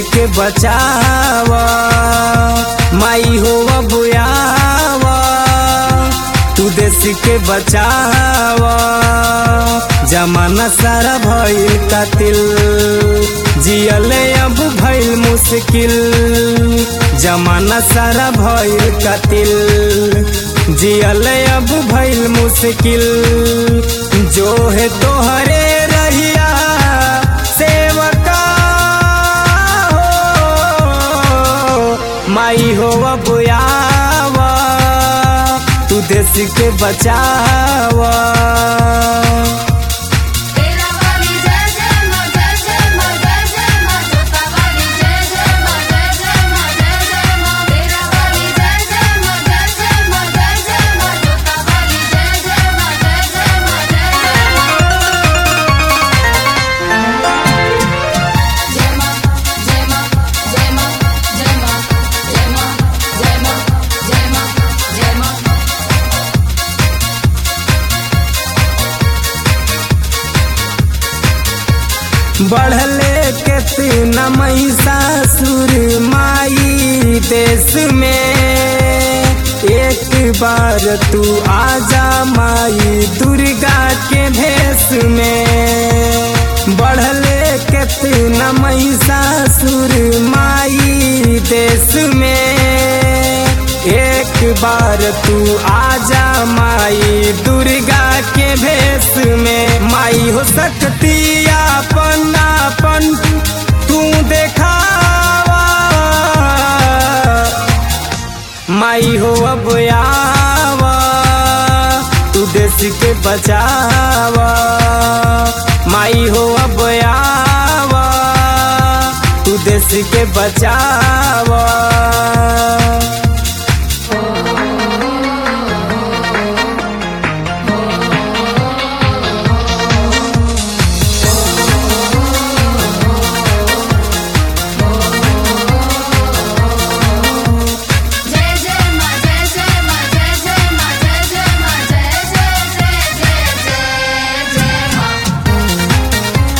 के बचावा माई हो बुआवा तू देश के बचावा जमाना सारा भइल कातिल जियले अब भइल मुश्किल जमाना सारा भइल कातिल जियले अब भइल मुश्किल जो है तोहरे रहिया सेवका हो माई हो बुआवा तू देश के बचावा तेरा वाली जय जय मां जय जय मां जय जय मां जोता वाली जय जय मां जय जय मां जय जय मां तेरा वाली जय जय मां जय जय मां जय जय मां जोता वाली जय जय मां जय जय मां जय जय मां जय मां जय मां जय मां जय मां जय मां जय मां जय मां जय मां बढ़ले कितना महिषासुर माई देश में एक बार तू आजा माई दुर्गा के भेष में बढ़ले कितना महिषासुर माई देश में एक बार तू आजा माई दुर्गा के भेष में माई हो सकती अपन अपन तू देखावा माई हो अब आवा तू देश के बचावा माई हो अब आवा तू देश के बचावा जय जय मां जय जय मां जय जय मां जय जय मां जय जय जय जय जय जय मां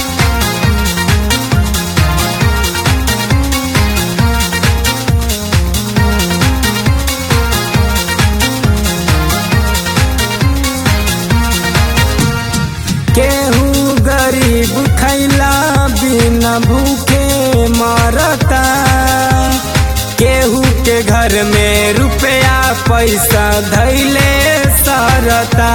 केहू गरीब खैला बिना भूखे मरता केहू के घर में रुपया पैसा धैले सरता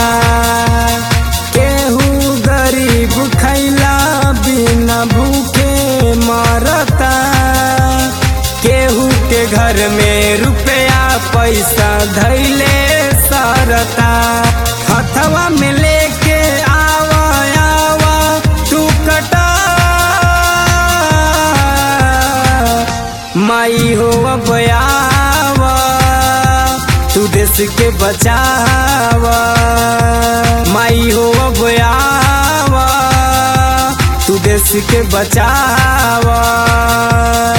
केहू गरीब खैला बिना भूखे मरता केहू के घर में रुपया पैसा धैले सरता हथवा में लेके आवा आवा तू कटा माई हो अब आवा तू देश के बचावा माई हो अब आवा तू देश के बचावा